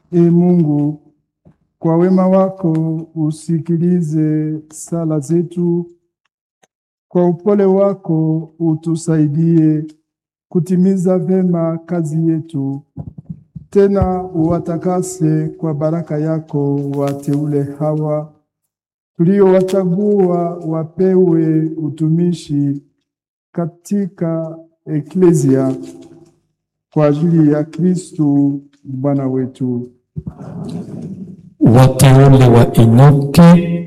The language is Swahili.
E Mungu, kwa wema wako usikilize sala zetu, kwa upole wako utusaidie kutimiza vema kazi yetu. Tena uwatakase kwa baraka yako wateule hawa tuliowachagua wapewe utumishi katika eklesia kwa ajili ya Kristu Bwana wetu. Wateule wa Enoke